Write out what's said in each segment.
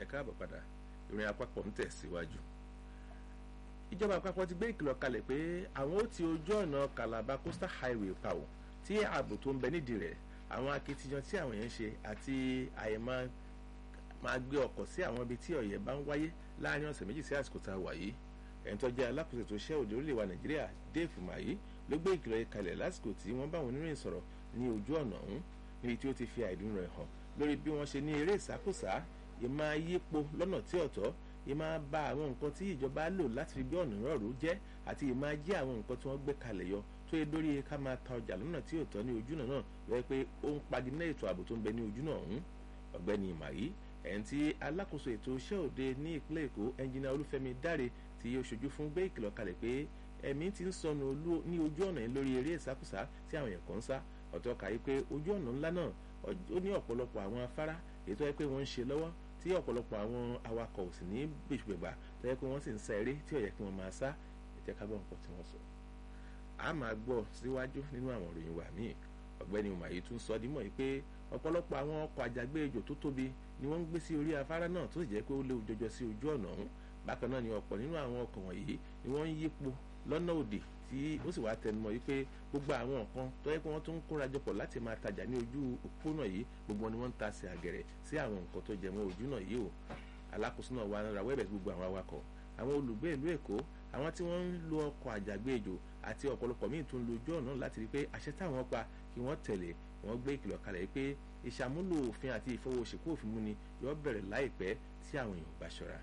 káàbọ̀ padà ìrìn àpapọ̀ ń tẹ̀síwájú. ìjọba àpapọ̀ ti gbé ìkìlọ̀ kalẹ̀ pé àwọn ó ti ojú ọ̀nà Calabar Coastal Highway pa ò tí ààbò tó ń bẹ nídìí rẹ̀ àwọn akitiyan tí àwọn yẹn ń ṣe àti àyèmá máa gbé ọkọ̀ sí àwọn ibi tí ọ̀yẹ́ bá ń wáyé láàrin ọ̀sẹ̀ méjì sí àsìkò tá a wà yìí ẹni tó jẹ́ alákòóso tó ṣẹ́ òde orílẹ̀ wa Nàìjíríà Dave Umahi ló gbé ìkìlọ̀ yìí kalẹ̀ lásìkò tí wọ́n bá wọn oníròyìn sọ̀rọ̀ ní ojú ọ̀nà ọ̀hún níbi tí ó ti fi àìdùn rẹ̀ hàn lórí bí wọ́n ṣe ní eré ìsákòsá ìmá yípo lọ́nà tí ọ̀tọ̀ ìmá ba àwọn nǹkan tí ìjọba lò láti fi gbé ọ̀nà rọ̀rù jẹ́ àti ìmá jí àwọn nǹkan tí wọ́n gbé kalẹ̀ yọ tó yẹ lórí ká máa ta ọjà lọ́nà tí ọ̀tọ̀ ní ojúnà náà lọ́wọ́ pé ó ń pagidínà ètò ààbò tó ń bẹ ní ojúnà ọ̀hún ọ̀gbẹ́ni Umahi ẹ̀yìn tí alákòóso ètò iṣẹ́ òde ní ìpínlẹ̀ Èkó ẹnjìnà Olúfẹ́mi Dáre tí ó ṣojú fún gbé ìkìlọ̀ kalẹ̀ pé ẹ̀mí ti ń sọnù ní ojú ọ̀nà yìí lórí eré ìsákùsá tí àwọn èèyàn kan ń sá ọ̀tọ̀ kàyí pé ojú ọ̀nà ńlá náà ó ní ọ̀pọ̀lọpọ̀ àwọn afárá èyí tó yẹ pé wọ́n ń ṣe lọ́wọ́ tí ọ̀pọ̀lọpọ̀ àwọn awakọ̀ ò sì ní gbèsùgbègbà tó yẹ pé wọ́n sì ń sá eré tí ó yẹ kí wọ́n máa sá ẹ̀jẹ̀ ká gbọ́ nǹkan tí wọ́n sọ. a máa gbọ́ síwájú nínú àwọn ìròyìn wa míì ọ̀gbẹ́ni Umahi tún sọ dímọ̀ yìí pé ọ̀pọ̀lọpọ̀ àwọn ọkọ̀ àjàgbé ejò tó tóbi ni wọ́n ń gbé sí orí afárá náà tó sì jẹ́ pé ó léwu jọjọ sí ojú ọ̀nà ọ̀hún bákan náà ni ọ̀pọ̀ nínú àwọn ọkọ̀ wọ̀nyí ni wọ́n ń yípo lọ́nà òdì tí ó sì wá tẹnumọ́ yìí pé gbogbo àwọn nǹkan tó yẹ pé wọ́n tún ń kóra jọpọ̀ láti máa tajà ní ojú òpópónà yìí gbogbo wọn ni wọ́n ń ta sí àgẹ̀rẹ̀ sí àwọn nǹkan tó jẹ mọ́ ojú náà yìí o alákòóso náà wà rawọ́ ẹ̀bẹ̀ gbogbo àwọn awakọ̀ àwọn olùgbé ìlú Èkó àwọn tí wọ́n ń lo ọkọ̀ àjàgbé ejò àti ọ̀pọ̀lọpọ̀ míì tún lo ojú ọ̀nà láti rí pé àṣẹ táwọn pa kí wọ́n tẹ̀lé wọ́n gbé ìkìlọ̀ kalẹ̀ pé ìṣàmúlò òfin àti ìfọwọ́sìnkú òfin múni yóò bẹ̀rẹ̀ láìpẹ́ tí àwọn èèyàn bá ṣọ́ra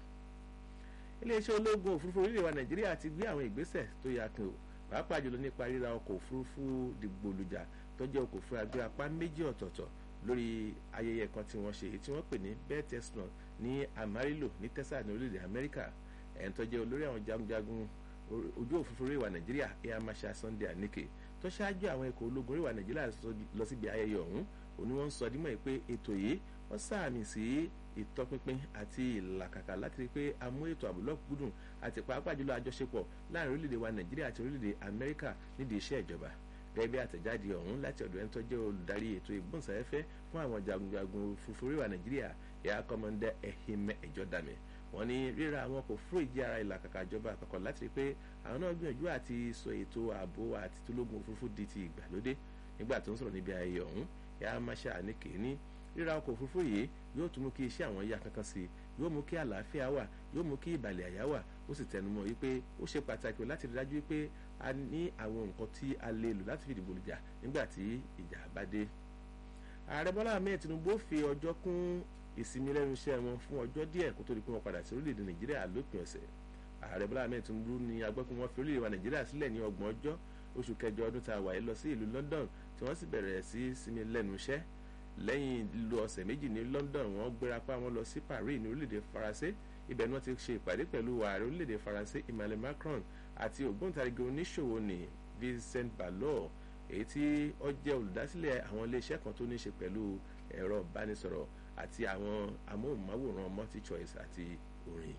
iléeṣẹ́ ológun òfurufú orílẹ̀ wa Nàìjíríà ti gbé àwọn ìgbésẹ̀ tó yà kí o pàápàá jùlọ nípa ríra ọkọ̀ òfurufú dìgbòlùjà tó jẹ́ ọkọ̀ òfurufú agbé apá méjì ọ̀tọ̀ọ̀tọ̀ lórí ayẹyẹ kan tí wọ́n ṣe èyí tí wọ́n pè ní bell testimony ní Amarillo ní Texas ní orílẹ̀-èdè Amẹ́ríkà ẹ̀ń tó jẹ́ olórí àwọn jagunjagun ojú òfurufú orí wa Nàìjíríà Air Marshal Sunday Anike tó ṣáájú àwọn ikọ̀ ológun orí wa Nàìjíríà lọ síbi ayẹyẹ ọ̀hún òní wọ́n ń sọ dímọ̀ pé ètò yìí wọ́n sàmì sí ìtọpinpin àti ìlàkàkà láti rí i pé a mú ètò ààbò lọ́kùnkúndùn àti pàápàá jùlọ àjọṣepọ̀ láàrin orílẹ̀-èdè wa nàìjíríà àti orílẹ̀-èdè amẹ́ríkà nídìí iṣẹ́ ìjọba gẹ́gẹ́ bí àtẹ̀jáde ọ̀hún láti ọ̀dọ̀ ẹni tó jẹ́ olùdarí ètò ìgbóhùnsáfẹ́fẹ́ fún àwọn jagunjagun òfurufú orí wa nàìjíríà ẹ̀yà kọ́mọndé Ehime Ejodame wọ́n ní ríra àwọn ọkọ̀ òfurufú ìjẹ́ ara ìlàkàkà ìjọba àpapọ̀ láti rí i pé àwọn náà gbìyànjú àti sọ ètò ààbò àti tológun òfurufú di ti ìgbàlódé nígbà tó ń sọ̀rọ̀ níbi ayẹyẹ ọ̀hún ẹ̀yà Marshal Anike ní ríra ọkọ̀ òfurufú yìí yóò tún mú kí iṣẹ́ àwọn yá kankan sí i yóò mú kí àlàáfíà wà yóò mú kí ìbàlẹ̀ àyà wà ó sì tẹnumọ́ wípé ó ṣe pàtàkì láti rí dájú wípé a ní àwọn nǹkan tí a lè lò láti fi dìbò lùjà nígbà tí ìjà bá dé. ààrẹ bọ́lá ahmed tinubu fi ọjọ́ kún ìsinmi lẹ́nu iṣẹ́ wọn fún ọjọ́ díẹ̀ kó tó di pé wọ́n padà sí orílẹ̀-èdè nàìjíríà lópin ọ̀sẹ̀. ààrẹ bọ́lá ahmed tinubu ní agbẹ́kùn wọn fi orílẹ̀-èdè wa nàìjíríà sílẹ̀ ní ọgbọ̀n ọjọ́ oṣù kẹjọ ọdún tá a wà yìí lọ sí ìlú london tí wọ́n sì bẹ̀rẹ̀ sí sinmi lẹ́nu iṣẹ́ lẹ́yìn lílo ọ̀sẹ̀ méjì ní London wọ́n gbéra pa wọn lọ sí Paris ní orílẹ̀-èdè Faransé ibẹ̀ ni wọ́n ti ṣe ìpàdé pẹ̀lú ààrẹ orílẹ̀-èdè Faransé Emmanuel Macron àti ògbóǹtarìgì oníṣòwò ní Vincent Ballot èyí tí ó jẹ́ olùdásílẹ̀ àwọn iléeṣẹ́ kan tó ní ṣe pẹ̀lú ẹ̀rọ ìbánisọ̀rọ̀ àti àwọn amóhùnmáwòrán multi choice àti orin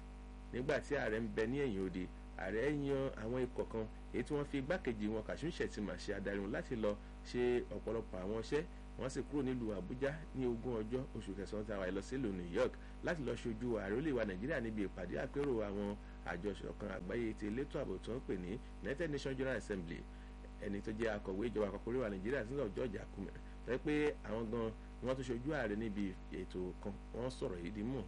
nígbà tí ààrẹ ń bẹ ní ẹ̀yìn odi ààrẹ yan àwọn ikọ̀ kan èyí tí wọ́n fi igbákejì wọn Kashim Shettima ṣe adarí wọn láti lọ ṣe ọ̀pọ̀lọpọ̀ àwọn iṣẹ́ wọ́n sì kúrò nílùú àbújá ní ogún ọjọ́ oṣù kẹsàn-án tí a wà lọ sílùú new york láti lọ ṣojú ààrẹ olè wa nàìjíríà níbi ìpàdé àpérò àwọn àjọṣọ̀kan àgbáyé ti elétò ààbò tó ń pè ní united nations general assembly ẹni tó jẹ́ akọ̀wé ìjọba àpapọ̀ orí wa nàìjíríà sílẹ̀ george akume tó yẹ pé àwọn gan wọ́n tó ṣojú ààrẹ níbi ètò kan wọ́n sọ̀rọ̀ yìí dímọ̀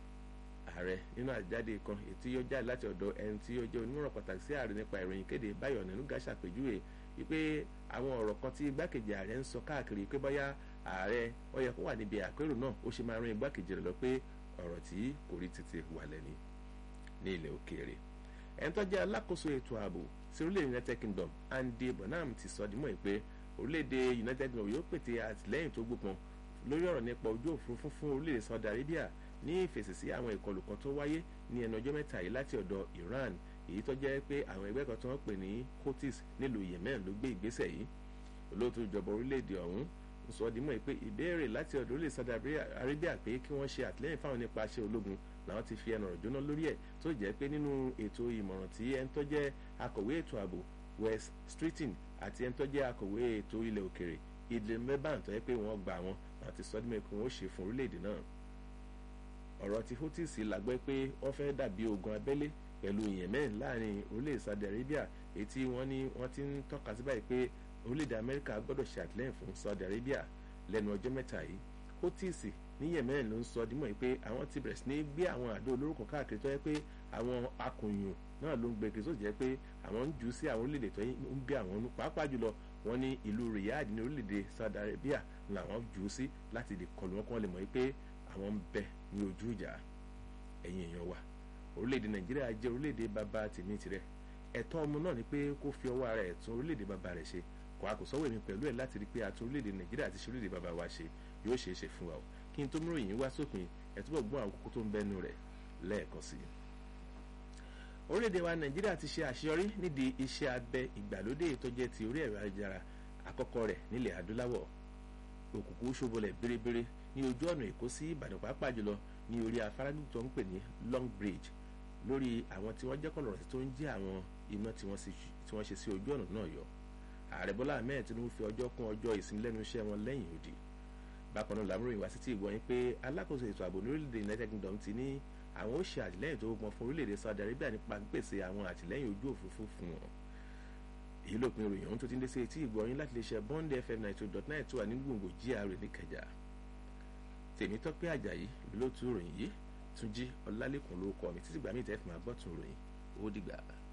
ààrẹ nínú àjáde kan ètí yóò jáde láti ọ̀dọ̀ ẹni tí ó jẹ́ onímọ̀ràn pàtàkì sí ààrẹ nípa ìròyìn kéde báyọ̀ nínú gàṣà pèjúwe wípé àwọn ọ̀rọ̀ kan tí igbákejì ààrẹ ń sọ káàkiri pé bóyá ààrẹ ó yẹ kó wà níbi àpérò náà ó ṣe máa ran igbákejì rẹ̀ lọ pé ọ̀rọ̀ tí kò rí tètè wà lẹ́ni ní ilẹ̀ òkèèrè ẹni tó jẹ́ alákòóso ètò ààbò sí orílẹ̀ United Kingdom Andy Bonham ti sọ dímọ̀ pé orílẹ̀-èdè United Kingdom yóò pète àtìlẹ́yìn tó gbópọn lórí ọ̀rọ̀ nípa ojú òfurufú fún orílẹ̀-èdè Saudi Arabia ní ìfèsì sí àwọn ìkọlù kan tó wáyé ní ẹnu ọjọ́ mẹ́ta yìí láti ọ̀dọ̀ Iran èyí tó jẹ́ pé àwọn ẹgbẹ́ kan tí wọ́n pè ní Houthis nílùú Yemen ló gbé ìgbésẹ̀ yìí olóòtú ìjọba orílẹ̀-èdè ọ̀hún ń sọ dímọ̀ pé ìbéèrè láti ọ̀dọ̀ orílẹ̀ Saudi Arabia pé kí wọ́n ṣe àtìlẹ́yìn fáwọn nípa aṣẹ ológun làwọn ti fi ẹnu ọ̀rọ̀ jóná lórí ẹ̀ tó jẹ́ pé nínú ètò ìmọ̀ràn tí ẹni tó jẹ́ akọ̀wé ètò ààbò West Streeting àti ẹni tó jẹ́ akọ̀wé ètò ilẹ̀ òkèrè Idle Meban tó yẹ pé wọ́n gbà wọn àti sọ dímọ̀ pé wọ́n ó ṣe fún orílẹ̀-èdè náà ọ̀rọ̀ ti Houthis la gbọ́ pé wọ́n fẹ́ dàbí ogun abẹ́lé pẹ̀lú Yemen láàrin orílẹ̀ Saudi Arabia èyí tí wọ́n ní wọ́n ti ń tọ́ka sí báyìí pé orílẹ̀-èdè Amẹ́ríkà gbọ́dọ̀ ṣe àtìlẹ́yìn fún Saudi Arabia lẹ́nu ọjọ́ mẹ́ta yìí Houthis ní Yemen ló ń sọ dímọ̀ yìí pé àwọn ti bẹ̀rẹ̀ sí ní gbé àwọn àdó olóró kan káàkiri tó yẹ pé àwọn akùnyùn náà ló ń gbé kiri tó jẹ́ pé àwọn ń jù ú sí àwọn orílẹ̀-èdè tó ń bí àwọn nú pàápàá jùlọ wọ́n ní ìlú Riyadh ní orílẹ̀-èdè Saudi Arabia làwọn jù ú sí láti lè kọlù wọn kí wọ́n lè mọ̀ yìí pé àwọn ń bẹ ní ojú ìjà ẹ̀yin èèyàn wa orílẹ̀-èdè Nàìjíríà jẹ́ orílẹ̀-èdè bàbá tèmi tirẹ̀ ẹ̀tọ́ ọmọ náà ni pé kó fi ọwọ́ ara ẹ̀ tún orílẹ̀-èdè bàbá rẹ̀ ṣe kò àkùsọ́wọ́ èmi pẹ̀lú ẹ̀ láti rí pé àtún orílẹ̀-èdè Nàìjíríà àti ṣe orílẹ̀-èdè bàbá wa ṣe yóò ṣeé ṣe fún wa o kí n tó mú ìròyìn wá sópin ẹ̀ túbọ̀ gbọ́n àwọn kókó tó ń bẹ́nu rẹ̀ lẹ́ẹ̀kan sí i. orílẹ̀-èdè wa Nàìjíríà ti ṣe àṣeyọrí nídìí iṣẹ́ abẹ ìgbàlódé tó jẹ́ ti orí ẹ̀rọ ayélujára àkọ́kọ́ rẹ̀ nílẹ̀ adúláwọ̀ òkùnkùn ṣobolẹ̀ bérebére ní ojú ọ̀nà Èkó sí Ìbàdàn pàápàá jùlọ ní orí afárá tó ń pè ní Long Bridge lórí àwọn tí wọ́n jẹ́ kọ̀lọ̀rọ̀ tó ń jẹ́ àwọn iná tí wọ́n ṣe sí ojú ọ̀nà náà yọ ààrẹ Bọ́lá Ahmed Tinubu fi ọjọ́ kún ọjọ́ ìsinmi lẹ́nu iṣẹ́ wọn lẹ́yìn òdì bákan náà làmúròyìn wá sí ti ìgbọ̀nyìn pé alákòóso ètò ààbò ní orílẹ̀-èdè United Kingdom ti ní àwọn ó ṣe àtìlẹ́yìn tó gbọ́n fún orílẹ̀-èdè Saudi Arabia nípa pípèsè àwọn àtìlẹ́yìn ojú òfurufú fún wọn èyí ló pin ìròyìn ọ̀hún tó ti ń dé sí etí ìgbọ̀nyìn láti lè ṣe Bond FM ninety two dot nine tó wà ní gbòǹgbò GRA níkẹjà Tèmítọ́pẹ́ Àjàyí ló tú ìròyìn yìí Túnjí Ọlálẹ́kùn ló kọ mi títí gbàmí ìtẹ́fì máa gbọ́ tún ìròyìn ó dìgbà.